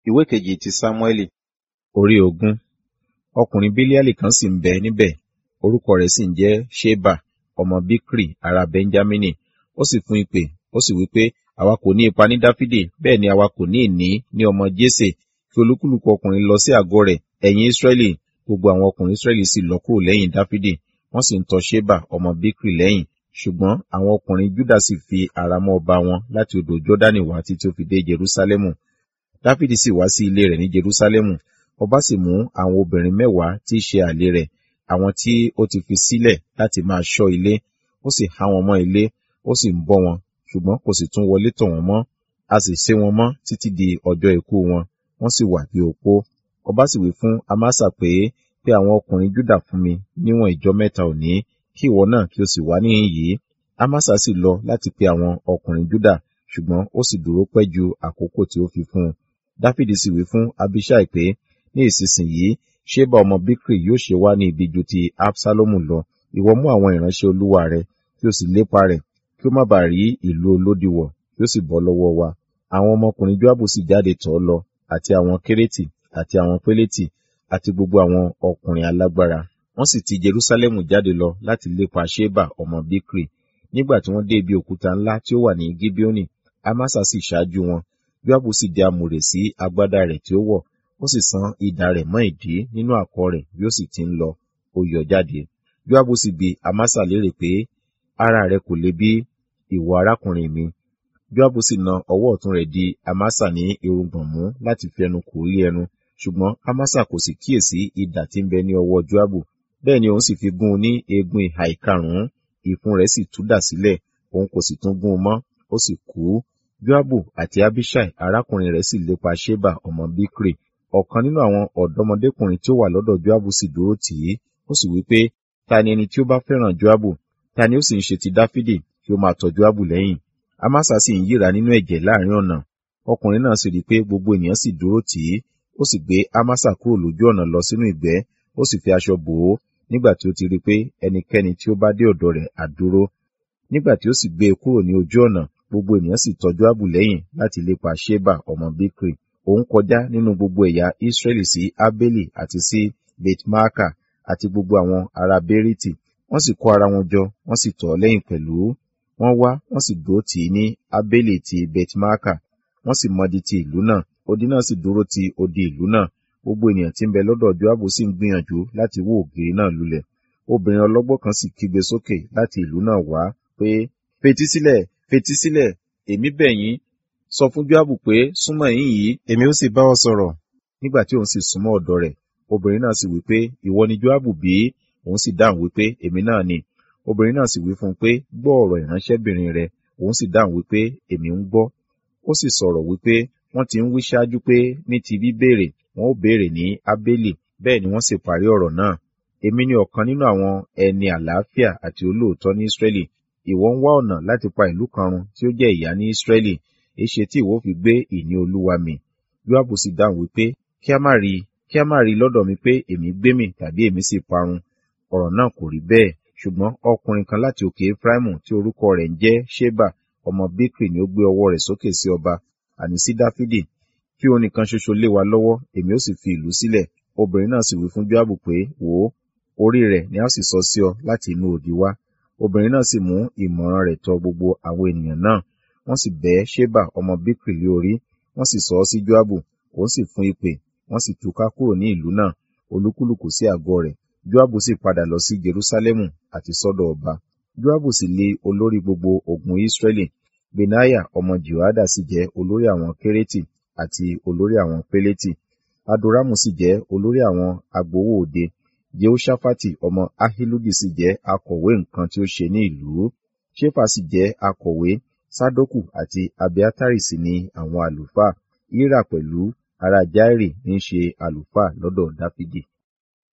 ìwé kejì ti sámúẹ́lì orí ogún ọkùnrin bílíàlì kan sì ń bẹ níbẹ̀ orúkọ rẹ̀ sì ń jẹ́ ṣébà ọmọ bíkrì ará bẹ́ńjámínì ó sì fún ìpè ó sì wí pé àwa kò ní ipa ní dáfídì bẹ́ẹ̀ ni àwa kò ní ìní ní ọmọ jésè kí olúkúlùkù ọkùnrin lọ sí àgọ́ rẹ̀ ẹ̀yin ísírẹ́lì gbogbo àwọn ọkùnrin ísírẹ́lì sì lọ kúrò lẹ́yìn dáfídì wọ́n sì ń tọ ṣébà ọmọ bíkrì lẹ́yìn ṣùgbọ́n àwọn ọkùnrin júdà sì fi ara mọ́ ọba wọn láti odò jọ́dánì wá títí ó fi dé jerúsálẹ́mù dáfídì sì wá sí ilé rẹ̀ ní jerúsálẹ́mù ọba sì mú àwọn obìnrin mẹ́wàá tí í ṣe àlè rẹ̀ àwọn tí ó ti fi sílẹ̀ láti máa ṣọ́ ilé ó sì há wọn mọ́ ilé ó sì ń bọ́ wọn ṣùgbọ́n kò sì tún wọlé tọ̀ wọ́n mọ́ a sì sé wọn mọ́ títí di ọjọ́ ikú wọn wọ́n sì wà bí opó ọba sì wí fún amasa pé pé àwọn ọkùnrin júdà fún mi níwọ̀n ìjọ mẹ́ta òní kí ìwọ náà kí o sì wá níhìn yìí amasa sì lọ láti pe àwọn ọkùnrin júdà ṣùgbọ́n ó sì dúró pẹ́ ju àkókò tí ó fi fún un dáfídì sì wí fún abishai pé ní ìsinsìnyí ṣébà ọmọ bíkrì yóò ṣe wá ní ibi ju ti absalomu lọ ìwọ mú àwọn ìránṣẹ́ olúwa rẹ kí o sì lépa rẹ̀ kí ó má bàa rí ìlú olódi wọ̀ kí ó sì bọ́ lọ́wọ́ wa àwọn ọmọkùnrin joabu sì jáde tọ̀ ọ́ lọ àti àwọn kérétì àti àwọn pélétì àti gbogbo àwọn ọkùnrin alágbára wọ́n sì ti jerusalemu jáde lọ láti lépa ṣébà ọmọ bíkrì nígbà tí wọ́n dé ibi òkúta ńlá tí ó wà ní gibeoni amasa sì ṣáájú wọn joabu sì dé amùrè sí agbádá rẹ̀ tí ó wọ̀ ó sì san idà rẹ̀ mọ́ ìdí nínú àkọ̀ rẹ̀ bí ó sì ti ń lọ ó yọ jáde joabu sì bi amasa léèrè pé ara rẹ̀ kò le bí ìwọ arákùnrin mi joabu sì na ọwọ́ ọ̀tún rẹ̀ di amasa ní irùngbọ̀n mú láti fi ẹnu kò rí ẹnu ṣùgbọ́n amasa kò sì kíyèsí idà tí ń bẹ ní ọwọ́ joabu bẹ́ẹ̀ ni òun sì fi gún un ní eegun ìhà ìkarùn-ún ìfun rẹ̀ sì tú dà sílẹ̀ òun kò sì tún gún un mọ́ ó sì kú joabu àti abishai arákùnrin rẹ̀ sì lépa sheba ọmọ bikri ọ̀kan nínú àwọn ọ̀dọ́mọdékùnrin tí ó wà lọ́dọ̀ joabu sì dúró tì í ó sì wí pé ta ni ẹni tí ó bá fẹ́ràn joabu ta ni ó sì ń ṣe ti dáfídì kí ó máa tọ̀ joabu lẹ́yìn amasa sì ń yíra nínú ẹ̀jẹ̀ láàrin ọ̀nà ọkùnrin náà sì rí i pé gbogbo ènìyàn sì dúró tì í ó sì gbé amasa kúrò lójú ọ̀nà lọ sínú ìgbẹ́ ó sì fi aṣọ bò ó nígbà tí ó ti rí i pé ẹnikẹ́ni tí ó bá dé ọ̀dọ̀ rẹ̀ á dúró nígbà tí ó sì gbé e kúrò ní ojú ọ̀nà gbogbo ènìyàn sì tọ̀ joabu lẹ́yìn láti lépa sheba ọmọ bikri òun kọjá nínú gbogbo ẹ̀yà israẹli sí abeli àti sí betmaaka àti gbogbo àwọn ará beriti wọ́n sì kó ara wọn jọ wọ́n sì tọ̀ ọ́ lẹ́yìn pẹ̀lú wọ́n wá wọ́n sì dúró tì í ní abeli ti betmaaka wọ́n sì mọdi ti ìlú náà odi náà sì dúró ti odi ìlú náà gbogbo ènìyàn tí ń bẹ lọ́dọ̀ joabu sì ń gbìyànjú láti wó ògiri náà lulẹ̀ obìnrin ọlọ́gbọ́n kan sì kígbe sókè láti ìlú náà wá pé fetísílẹ̀ fetísílẹ̀ èmi bẹ̀ yín sọ fún joabu pé súnmọ́ ẹ̀yìn yìí èmi ó sì bá ọ sọ̀rọ̀ nígbà tí òun sì súnmọ́ ọ̀dọ̀ rẹ̀ obìnrin náà sì wí pé ìwọ ni joabu bí òun sì dáhùn wípé èmi náà ni obìnrin náà sì wí fún un pé gbọ́ ọ̀rọ̀ ìránṣẹ́bìnrin rẹ òun sì dáhùn wípé èmi ń gbọ́ ó sì sọ̀rọ̀ wípé wọ́n ti ń wí ṣáájú pé ní ti bíbéèrè wọn ó béèrè ní abeli bẹ́ẹ̀ ni wọ́n sì parí ọ̀rọ̀ náà èmi ni ọ̀kan nínú àwọn ẹni àlàáfíà àti olóòótọ́ ní israẹli ìwọ ń wá ọ̀nà láti pa ìlú kan run tí ó jẹ́ ìyá ní israẹli èṣe tí ìwọ fi gbé ìní olúwa mi joabu sì dáhùn wípé kí a má rí kí a má rí lọ́dọ̀ mi pé èmi gbé mi tàbí èmi sì parun ọ̀rọ̀ náà kò rí bẹ́ẹ̀ ṣùgbọ́n ọkùnrin kan láti òkè efraimu tí orúkọ rẹ̀ ń jẹ́ sheba ọmọ bikri ni ó gbé ọwọ́ rẹ̀ sókè sí ọba àní sí dáfídì kí òun nìkan ṣoṣo lé wa lọ́wọ́ èmi ó sì fi ìlú sílẹ̀ obìnrin náà sì wí fún joabu pé wò ó orí rẹ̀ ni a sì sọ sí ọ láti inú òdì wá obìnrin náà sì mú ìmọ̀ràn rẹ̀ tọ̀ gbogbo àwọn ènìyàn náà wọ́n sì bẹ́ sheba ọmọ bikri lé orí wọ́n sì sọ ọ́ sí joabu òun sì fún ìpè wọ́n sì túká kúrò ní ìlú náà olúkúlùkù sí àgọ́ rẹ̀ joabu sì padà lọ sí jerusalemu àti sọ́dọ̀ ọba joabu sì lé olórí gbogbo ogun israẹli benaya ọmọ jehoada sì jẹ́ olórí àwọn kérétì àti olórí àwọn pélétì adoramu sì jẹ́ olórí àwọn agbowó òde jehoshaphat ọmọ ahiludi sì jẹ́ akọ̀wé nǹkan tí ó ṣe ní ìlú shefa sì jẹ́ akọ̀wé sadoku àti abiatari sì ni àwọn àlùfáà ira pẹ̀lú ará jairi ní í ṣe àlùfáà lọ́dọ̀ dáfídì